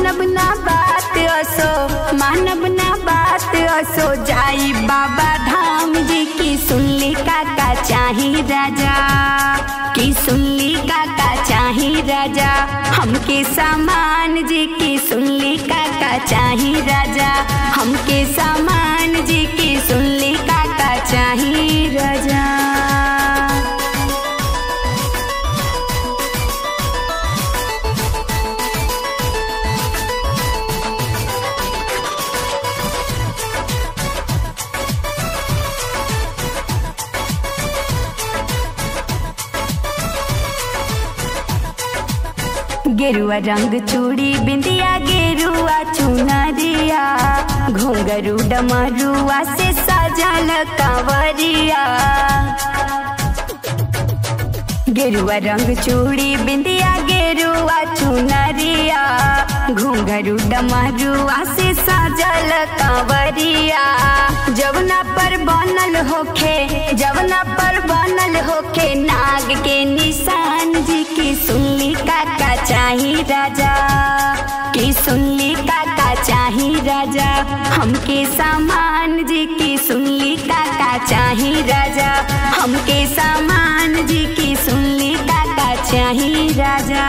मानब ना बात असो मानब ना बात असो जाई बाबा धाम जी की सुनली काका चाही राजा की सुनली काका चाही राजा हमके सामान जी की सुनली काका चाही राजा हमके सामान जी की सुनली काका चाही राजा गेरुआ रंग चूड़ी बिंदिया गेरुआ चुनरिया घुंघरू डमरुआ से सजल कंवरिया गेरुआ रंग चूड़ी बिंदिया गेरुआ चुनरिया घुंघरू डमरुआ से सजल कंवरिया जवना पर बनल होखे जवना पर बनल होखे नाग के निशान जी की सुनली काका चाही राजा की सुनली काका चाही राजा हमके सामान जी की सुनली काका चाही राजा हमके सामान जी की सुनली काका चाही राजा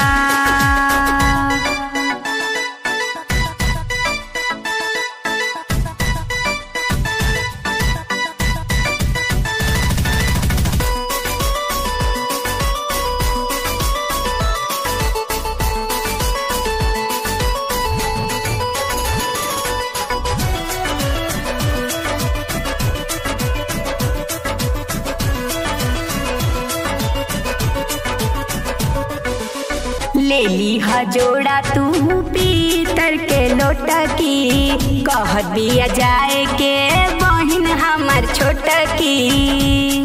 ले ली हा जोड़ा तू पीतर के लोटा की कह दिया जाए के बहिन हमर छोटा की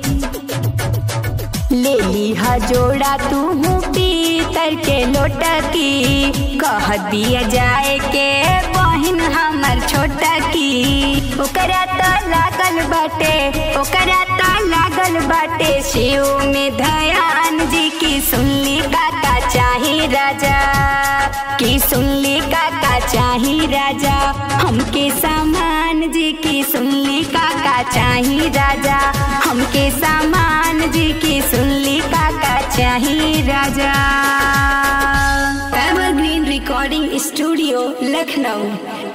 ले ली हा जोड़ा तू पीतर के लोटा की कह दिया जाए के बहिन हमर छोटा की ओकरा तो लागल बाटे ओकरा तो लागल बाटे शिव में धयान जी की सुनली काका चाही राजा की सुनली काका चाही राजा हमके सामान जी की सुनली काका चाही राजा हमके सामान जी की सुनली काका चाही राजा एवरग्रीन रिकॉर्डिंग स्टूडियो लखनऊ